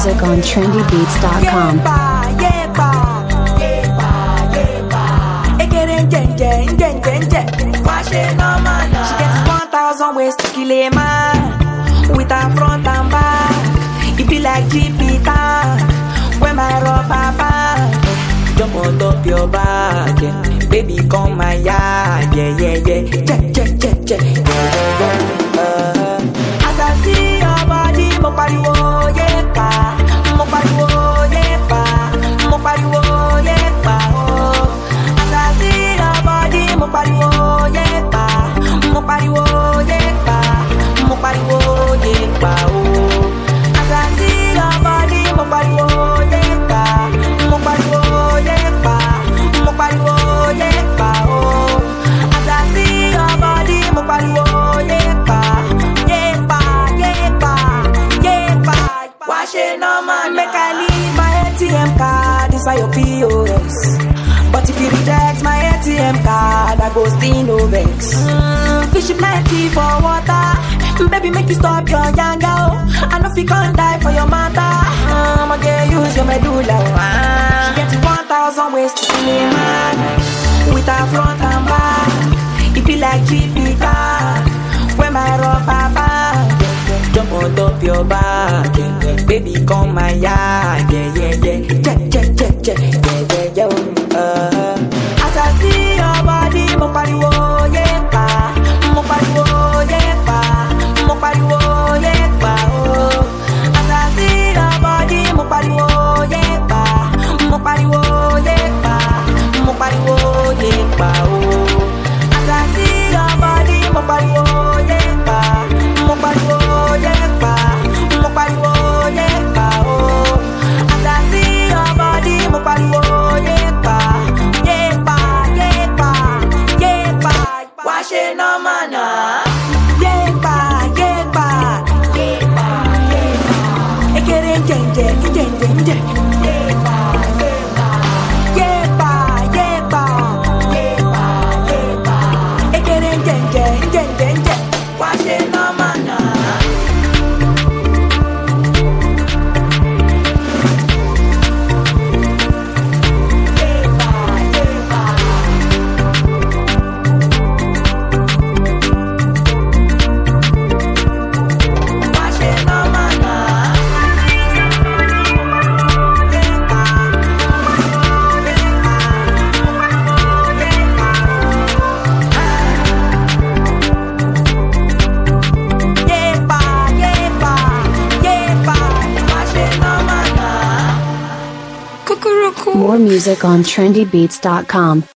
music on trendybeats.com. Yepa, yepa, yepa, yepa. Ekere njenje, njenje, nje. Why she no man? She gets one thousand ways to kill a man. With her front and back, it be like Jupiter. When my rubber band jump on top your back, yeah. baby come my yard, yeah, yeah, yeah. Check, check, check, check, yeah, yeah, yeah. Uh, as I see your body, mo pariwo yepa, mo pariwo yepa, mo pariwo yepa, oh. As I see your body, mo pariwo yepa, mo pariwo yepa, mo pariwo yepa, oh. As I see your body, mo pariwo yepa, mo pariwo yepa, mo pariwo yepa, oh. As I see your body, mo pariwo yepa, yepa, yepa, yepa. Why she no man? Make I leave my ATM card inside your POS. But if you reject my ATM card, I go still no vex. Mm, fish plenty for water. Baby, make you stop your yanga. oh. I know if you can't die for your mother. I'ma get use your medulla. oh, ah. She get 1,000 ways to kill a man. With her front and back. It be like Jupiter. When my rubber band jump on top your back, yeah, yeah. baby come my yard, yeah, yeah, yeah. Check, check, check, check, yeah, yeah, yeah. oh, Uh. As I see your body, mo pariwo yepa, mo pariwo yepa, mo pariwo yepa, oh. As I see your body, mo pariwo yepa, mo pariwo yepa, mo pariwo yepa, oh. As I see your body, mo pariwo yepa, mo pariwo yepa, mo pariwo yepa, oh. As I see your body, mo pariwo yepa, yepa, yepa, yepa. Why she no man? ah? Yepa, yepa, yepa, yepa. Ekere njenje, njenje, nje. Yepa, yepa, yepa, yepa, yepa, yepa. Ekere njenje, njenje, nje. Why she no man? ah? Yepa, yepa. Why she no man? ah? Yepa, yepa, yepa, yepa. Why she no man? ah? More music on trendybeats.com.